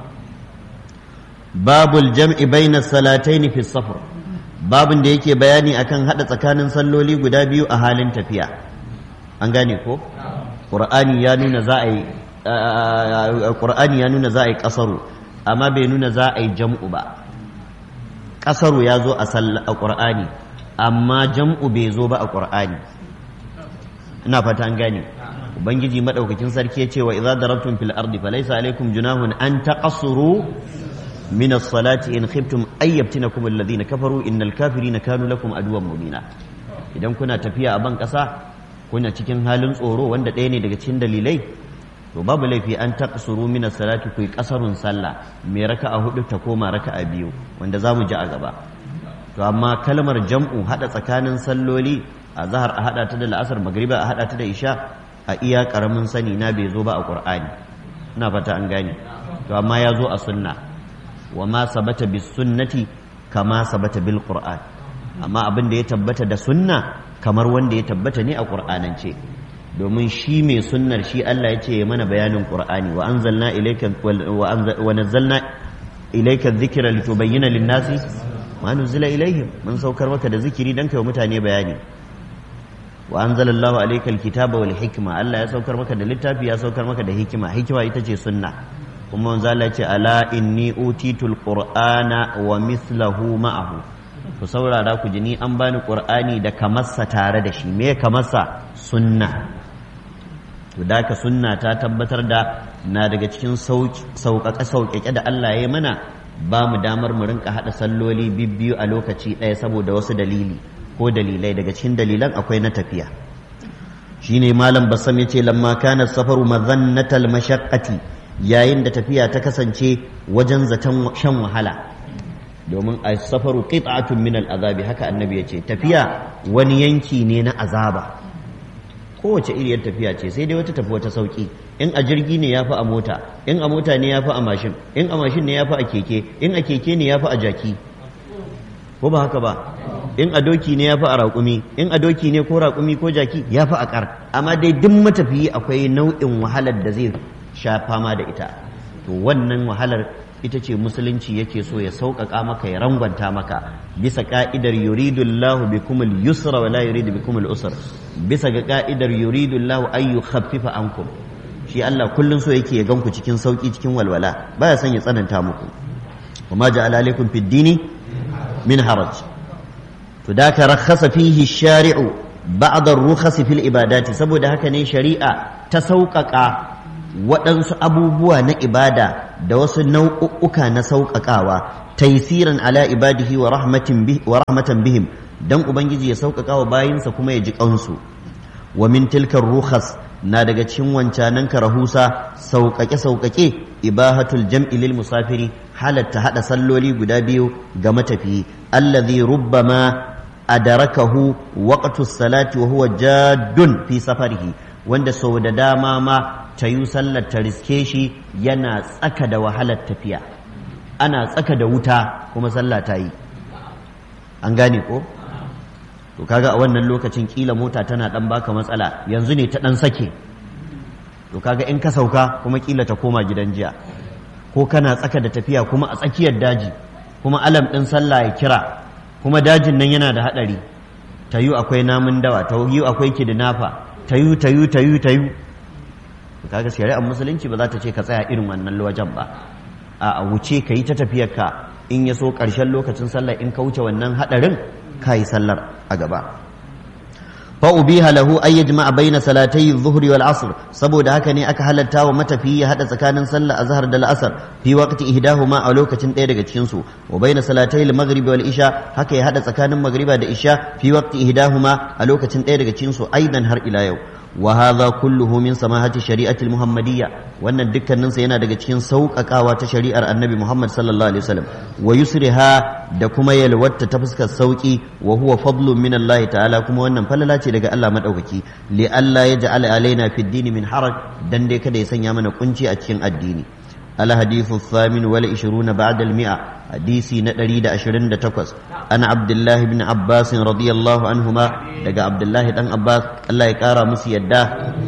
S1: babul jam'i baina salataini fi safar babin da yake bayani akan hada tsakanin salloli guda biyu a halin tafiya an gane ko qur'ani ya nuna za a yi qur'ani ya nuna za a yi kasaru amma bai nuna za a yi jam'u ba kasaru ya zo a qur'ani amma jam'u bai zo ba a qur'ani ina fata an gane ubangiji madaukakin sarki ya ce wa idza darabtum fil ardi falaysa alaykum junahun an taqassuru من الصلاة إن خفتم أن يفتنكم الذين كفروا إن الكافرين كانوا لكم عدوا مبينا idan kuna tafiya a ban ƙasa kuna cikin halin tsoro wanda ɗaya ne daga cikin dalilai to babu laifi an taqsuru min as-salati ku kasarun sallah mai raka'a hudu ta koma raka'a biyu wanda zamu ji a gaba to amma kalmar jam'u hada tsakanin salloli a zahar a hada ta da la'asar magriba a hada ta da isha a iya karamin sani na bai zo ba a qur'ani ina fata an gane to amma ya zo a sunna وما ثبت بالسنة كما ثبت بالقرآن amma abin da ya tabbata da sunna kamar wanda ya tabbata ne a ƙur'anance domin shi mai sunnar shi Allah ya ce ya mana bayanin ƙur'ani wa anzalna ilayka wa nazzalna ilayka dhikra litubayyana lin-nasi ma nuzila ilayhim mun saukar maka da zikiri dan kai mutane bayani wa anzalallahu alayka al-kitaba wal hikma Allah ya saukar maka da littafi ya saukar maka da hikima hikima ita ce sunna kuma manzo Allah ce ala inni utitul qur'ana wa mithlahu ma'ahu ku saurara ku ji ni an bani qur'ani da kamarsa tare da shi me kamarsa sunna to da ka sunna ta tabbatar da na daga cikin sauƙaƙe sauƙaƙe da Allah ya yi mana ba mu damar mu rinka haɗa salloli bibbiyu a lokaci ɗaya saboda wasu dalili ko dalilai daga cikin dalilan akwai na tafiya shine malam basam yace lamma kana safaru madhannatal mashaqqati yayin da tafiya ta kasance wajen zaton shan wahala domin a safaru qit'atun min al'azabi haka annabi ya ce tafiya wani yanki ne na azaba kowace iriyar tafiya ce sai dai wata tafi wata sauki in a jirgi ne ya fi a mota in a mota ne ya fi a mashin in a mashin ne ya fi a keke in a keke ne ya fi a jaki ko ba haka ba in a doki ne ya fi a raƙumi in a doki ne ko raƙumi ko jaki ya fi a ƙar amma dai duk matafiyi akwai nau'in wahalar da zai sha fama da ita to wannan wahalar ita ce musulunci yake so ya sauƙaƙa maka ya rangwanta maka bisa ka'idar yuridullahu bikumul yusra wa la yuridu bikumul usr bisa ga ka'idar yuridullahu ay yukhaffifa ankum shi Allah kullun so yake ya ganku cikin sauki cikin walwala baya son ya tsananta muku وما جعل عليكم في الدين من حرج فذاك رخص فيه الشارع بعض الرخص في العبادات saboda haka ne shari'a ta sauƙaƙa waɗansu abubuwa na ibada da wasu nau'uka na sauƙaƙawa taisiran ala ibadihi wa rahmatan bihim dan ubangiji ya sauƙaƙa wa bayinsa kuma ya ji ƙansu wa min tilkar rukhas na daga cikin wancanan rahusa sauƙaƙe-sauƙaƙe ibahatul jam'i lil musafiri halatta haɗa salloli guda biyu ga matafiyi allazi rubbama adarakahu waqtu salati wa huwa jaddun fi safarihi wanda sau da dama ma ta yi sallar ta riske shi yana tsaka da wahalar tafiya ana tsaka da wuta kuma sallah ta yi an gane ko to kaga a wannan lokacin kila mota tana dan baka matsala yanzu ne ta dan sake to kaga in ka sauka kuma kila ta koma gidan jiya ko kana tsaka da tafiya kuma a tsakiyar daji kuma alam din sallah ya kira kuma dajin nan yana da hadari tayu akwai namun dawa tayu akwai kidnapper tayu tayu tayu tayu to kaga shari'ar musulunci ba za ta ce ka tsaya irin wannan wajen ba a wuce ka yi ta tafiyar ka in ya so ƙarshen lokacin sallah in ka wuce wannan hadarin ka yi sallar a gaba فأبيها له أن يجمع بين صلاتي الظهر والعصر سبو ده هكا aka halatta wa matafiyi ya hada tsakanin sallah azhar da al'asar fi waqti ihdahuma a lokacin ɗaya daga cikin su wa baina salatai al-maghrib wal isha haka ya hada tsakanin magriba da isha fi waqti ihdahuma a lokacin ɗaya daga cikin su aidan har ila yau wa hadha kulluhu min samahati shari'ati al-muhammadiyya wannan dukkanin sa yana daga cikin sauƙaƙawa ta shari'ar annabi Muhammad sallallahu alaihi wasallam wa yusriha da kuma yalwatta ta fuskar sauki wa huwa fadlun min Allah ta'ala kuma wannan falala ce daga Allah madaukaki li Allah ya ja'ala alaina fi dini min haraj dan dai kada ya sanya mana kunci a cikin addini al hadithu thamin wal 20 ba'da al mi'a hadisi na 128 ana abdullah ibn abbas radiyallahu anhuma daga abdullah dan abbas Allah ya kara musu yadda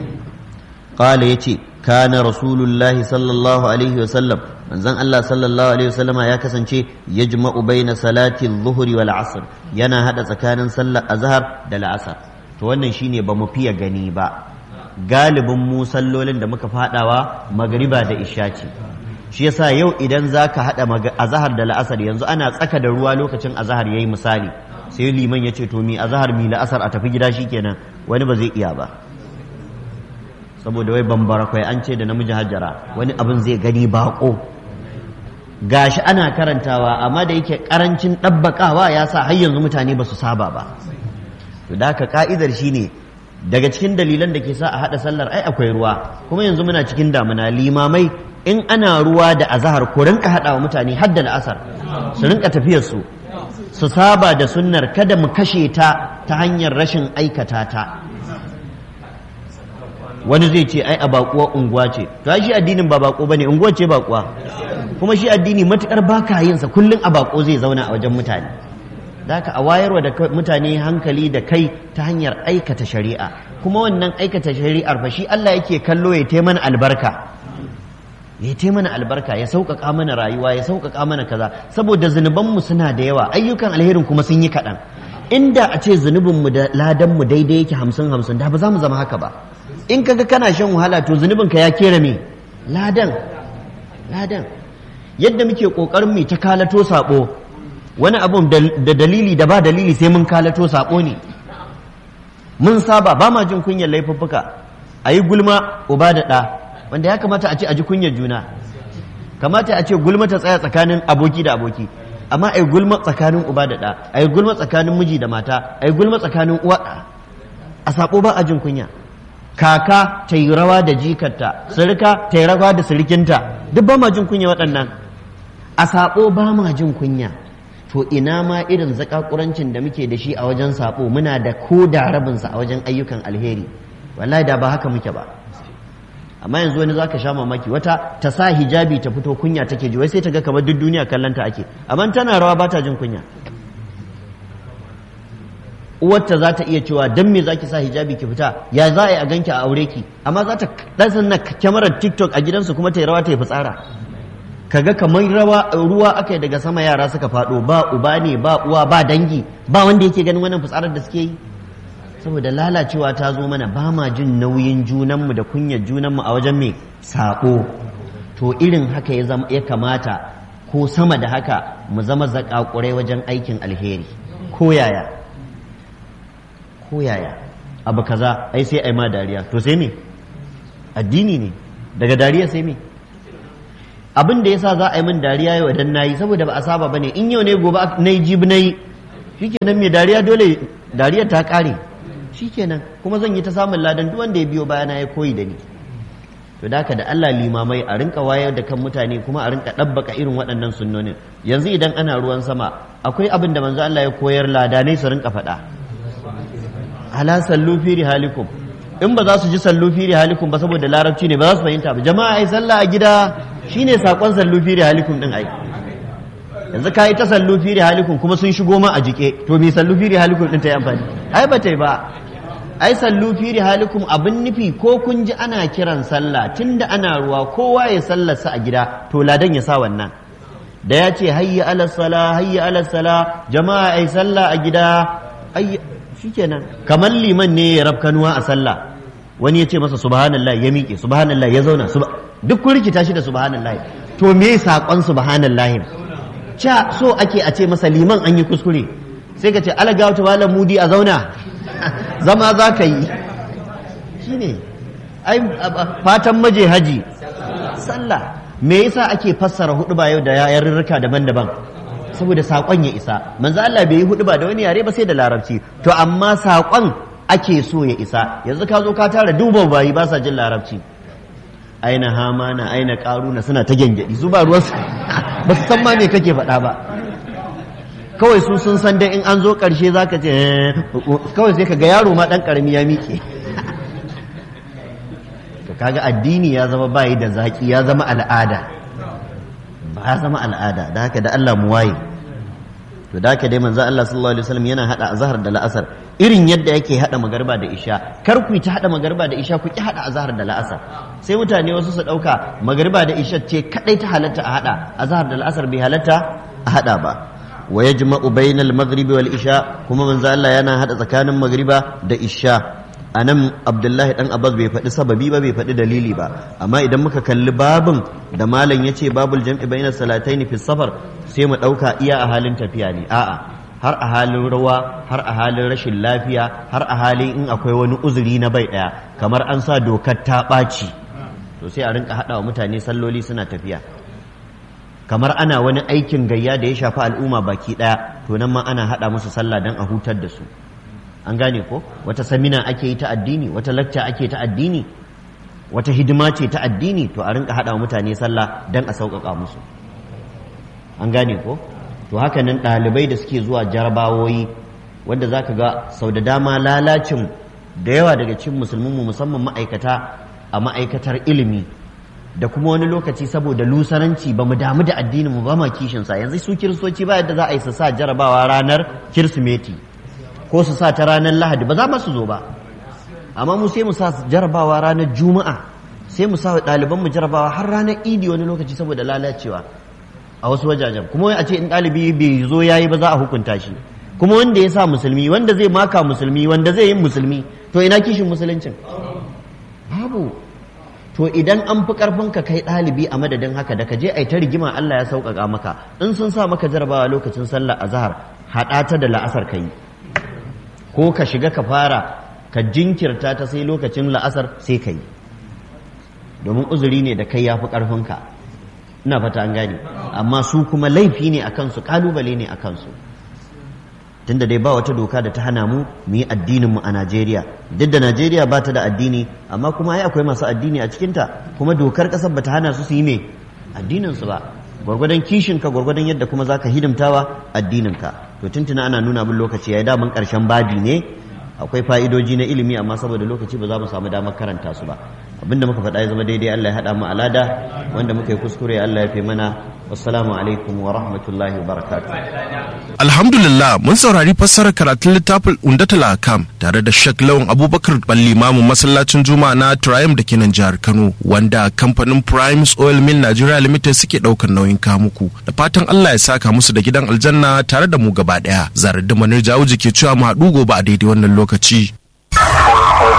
S1: qala yace kana rasulullahi sallallahu alaihi wasallam manzon Allah sallallahu alaihi wasallama ya kasance yajma'u baina salati adh-dhuhri wal 'asr yana hada tsakanin sallar azhar da la'asar to wannan shine ba mu fiye gani ba galibin mu sallolin da muka fadawa magriba da isha ce shi yasa yau idan zaka hada azhar da la'asar yanzu ana tsaka da ruwa lokacin azhar yayi misali sai liman ya ce to mi azhar mi la'asar a tafi gida shikenan wani ba zai iya ba saboda wai bambara kwai an ce da namiji hajjara wani abin zai gani bako gashi ana karantawa amma da yake karancin ɗabbaƙawa ya sa har yanzu mutane ba su saba ba to da haka ka'idar shine daga cikin dalilan da ke sa a haɗa sallar ai akwai ruwa kuma yanzu muna cikin damuna limamai in ana ruwa da azahar ko rinka haɗa wa mutane har da la'asar su rinka tafiyar su su saba da sunnar kada mu kashe ta ta hanyar rashin aikata ta wani zai ce ai a bakuwa unguwa ce to shi addinin ba bako bane unguwa ce bakuwa kuma shi addini matukar baka yin sa kullun a bako zai zauna a wajen mutane zaka a wayarwa da mutane hankali da kai ta hanyar aikata shari'a kuma wannan aikata shari'ar fa shi Allah yake kallo ya taimana mana albarka ya taimana mana albarka ya sauƙaƙa mana rayuwa ya sauƙaƙa mana kaza saboda zunubanmu suna da yawa ayyukan alherin kuma sun yi kaɗan inda a ce zunubinmu da ladanmu daidai yake hamsin hamsin da ba za mu zama haka ba in kaga kana shan wahala to zunubinka ya kera me ladan ladan yadda muke kokarin mu ta kalato sabo wani abun da dalili da ba dalili sai mun kalato sabo ne mun saba ba ma jin kunyar laifuffuka a yi gulma uba da ɗa wanda ya kamata a ce a ji kunyar juna kamata a ce gulma ta tsaya tsakanin aboki da aboki amma a yi gulma tsakanin uba da ɗa a yi gulma tsakanin miji da mata a yi gulma tsakanin uwa a sabo ba a jin kunya kaka ta yi rawa da jikarta sirika ta yi rawa da sirikinta duk ba ma jin kunya waɗannan a saɓo ba ma jin kunya to ina ma irin zakakurancin da muke da shi a wajen saɓo muna da ko da rabinsa a wajen ayyukan alheri wallahi da ba haka muke ba amma yanzu wani zaka sha mamaki wata ta sa hijabi ta fito kunya take ji wai sai ta ga kamar duk duniya kallanta ake amma tana rawa ba ta jin kunya uwarta za ta iya cewa dan me zaki sa hijabi ki fita ya za a yi a ganki a aure ki amma za ta ɗan na kyamarar tiktok a gidansu kuma ta yi rawa ta yi fitsara kaga kamar rawa ruwa aka yi daga sama yara suka faɗo ba uba ne ba uwa ba dangi ba wanda yake ganin wannan fitsarar da suke yi saboda lalacewa ta zo mana ba ma jin nauyin junanmu da kunyar junanmu a wajen mai saƙo to irin haka ya zama ya kamata ko sama da haka mu zama zakakurai wajen aikin alheri ko yaya ko yaya abu kaza ai sai ai ma dariya to sai me addini ne daga dariya sai me abin da yasa za a yi min dariya yau dan nayi saboda ba a saba bane in yau ne gobe nayi jibi nayi shikenan me dariya dole dariya ta kare shikenan kuma zan yi ta samun ladan duk wanda ya biyo bayana ya koyi da ni to da da Allah limamai a rinka wayar da kan mutane kuma a rinka ɗabbaka irin waɗannan sunnonin yanzu idan ana ruwan sama akwai abin da manzo Allah ya koyar ladanai su rinka faɗa ala sallu fi rihalikum in ba za su ji sallu fi rihalikum ba saboda larabci ne ba za su fahimta ba jama'a ai sallah a gida shine sakon sallu fi rihalikum din ai yanzu ka yi ta sallu fi rihalikum kuma sun shigo ma a jike to me sallu fi rihalikum din ta yi amfani ai ba ta yi ba ai sallu fi rihalikum abin nufi ko kun ji ana kiran sallah tunda ana ruwa kowa ya sallarsa a gida to ladan ya sa wannan da ya ce hayya ala sala hayya ala sala jama'a ai sallah a gida ai shikenan kamar liman ne ya rabkanuwa a sallah wani ya ce masa subhanallah ya miƙe subhanallah ya zauna duk kun rikita shi da subhanallah to me saƙon subhanallah ca so ake a ce masa liman an yi kuskure sai ka ce alaga wata malam mudi a zauna zama za ka yi shi ne fatan maje haji sallah me yasa ake fassara hudu ba yau da yarurruka daban-daban saboda saƙon ya isa manzo Allah bai yi hudu ba da wani yare ba sai da larabci to amma saƙon ake so ya isa yanzu ka zo ka tara duba bayi ba sa jin larabci aina hamana aina karuna suna ta gyangyaɗi su ba ruwansu ba su san ma me kake faɗa ba kawai su sun san dai in an zo ƙarshe za ka ce kawai sai ka ga yaro ma ɗan ƙarami ya miƙe to kaga addini ya zama bayi da zaƙi ya zama al'ada ba ya zama al'ada da haka da Allah mu waye to da haka dai manzo Allah sallallahu alaihi wasallam yana hada azhar da la'asar irin yadda yake hada magarba da isha kar ku ta hada magarba da isha ku ki hada azhar da la'asar sai mutane wasu su dauka magarba da isha ce kadai ta halatta a hada azhar da la'asar bai halatta a hada ba wa yajma'u bainal maghribi wal isha kuma manzo Allah yana hada tsakanin magriba da isha anan Abdullahi dan Abbas bai faɗi sababi ba bai faɗi dalili ba amma idan muka kalli babin da malam yace babul jam'i bainas salataini fi safar sai mu dauka iya a halin tafiya ne a'a har a halin rawa har a halin rashin lafiya har a halin in akwai wani uzuri na bai ɗaya kamar an sa dokar ta ɓaci to sai a rinka haɗa wa mutane salloli suna tafiya kamar ana wani aikin gayya da ya shafi al'umma baki ɗaya to nan ma ana haɗa musu sallah don a hutar da su an gane ko wata samina ake yi ta addini wata lacca ake ta addini wata hidima ce ta addini to a rinka haɗa wa mutane sallah don a sauƙaƙa musu an gane ko to haka nan ɗalibai da suke zuwa jarabawoyi wanda za ka ga sau da dama lalacin da yawa daga cikin musulmanmu musamman ma'aikata a ma'aikatar ilimi da kuma wani lokaci saboda lusaranci ba mu damu da addinin mu ba ma kishinsa yanzu su kiristoci ba yadda za a yi su sa jarabawa ranar kirsimeti ko su sa ta ranar lahadi ba za ma su zo ba amma mu sai mu sa jarabawa ranar juma'a sai mu sa ɗaliban mu jarabawa har ranar idi wani lokaci saboda lalacewa a wasu wajajen kuma a ce in ɗalibi bai zo yayi ba za a hukunta shi kuma wanda ya sa musulmi wanda zai maka musulmi wanda zai yi musulmi to ina kishin musuluncin babu to idan an fi karfin ka kai ɗalibi a madadin haka da ka je a ta rigima Allah ya sauƙaƙa maka in sun sa maka jarabawa lokacin sallar azhar haɗa ta da la'asar ka yi ko ka shiga ka fara ka jinkirta ta sai lokacin la'asar sai ka yi domin uzuri ne da kai ya fi ƙarfinka ina fata an gane amma su kuma laifi ne a kansu kalubale ne a kansu tunda dai ba wata doka da ta hana mu mu yi addinin mu a Najeriya duk da Najeriya ba ta da addini amma kuma ai akwai masu addini a cikinta kuma dokar kasar ba ta hana su su yi me addinin su ba gwargwadon kishin ka gwargwadon yadda kuma zaka hidimtawa addinin ka to tuntuna ana nuna min lokaci yayi daman karshen babi ne akwai fa'idoji na ilimi amma saboda lokaci ba za mu samu damar karanta su ba abinda muka faɗa ya zama daidai Allah ya haɗa mu alada wanda muka yi kuskure Allah ya fi mana wassalamu alaikum wa rahmatullahi wa barakatuh
S2: Alhamdulillah mun saurari fassarar karatun littafin Undatul Akam tare da Sheikh Lawan Abubakar Balli Mamu masallacin Juma'a na Triumph da ke nan jihar Kano wanda kamfanin Primes Oil Mill Nigeria Limited suke daukar nauyin kamuku da fatan Allah ya saka musu da gidan aljanna tare da mu gaba daya. Zarar da Manir Jawuji ke cewa mu haɗu gobe a daidai wannan lokaci.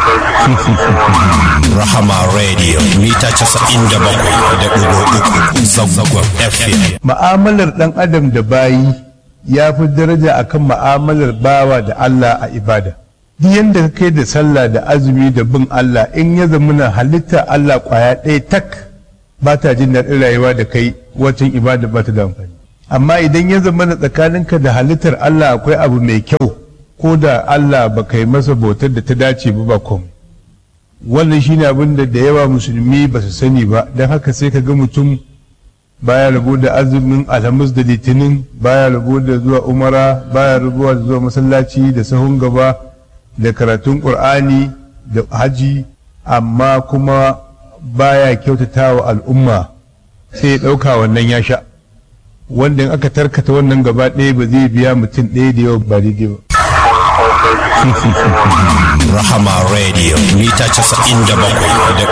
S3: Rahama Radio mita casa'in da bakwai da ɗigo uku zangon FM.
S4: Ma'amalar ɗan adam da bayi ya fi daraja akan ma'amalar bawa da Allah a ibada. Duk yadda ka kai da sallah da azumi da bin Allah in ya zamana halitta Allah kwaya ɗaya tak ba ta jin daɗin rayuwa da kai wacin ibada ba ta da amfani. Amma idan ya zamana tsakaninka da halittar Allah akwai abu mai kyau ko da Allah ba kai masa bautar da ta dace ba ba komai. wannan shine abin da da yawa musulmi ba su sani ba don haka sai ka ga mutum baya rabo da azumin alhamis da litinin baya rabo da zuwa umara baya rabo da zuwa masallaci da sahun gaba da karatun qur'ani da haji amma kuma baya kyautata wa al'umma sai ya ɗauka wannan ya sha wanda in aka tarkata wannan gaba ɗaya ba zai biya mutum ɗaya da yawa ba daidai ba
S3: Rahama Radio mita casa'in da bakwai da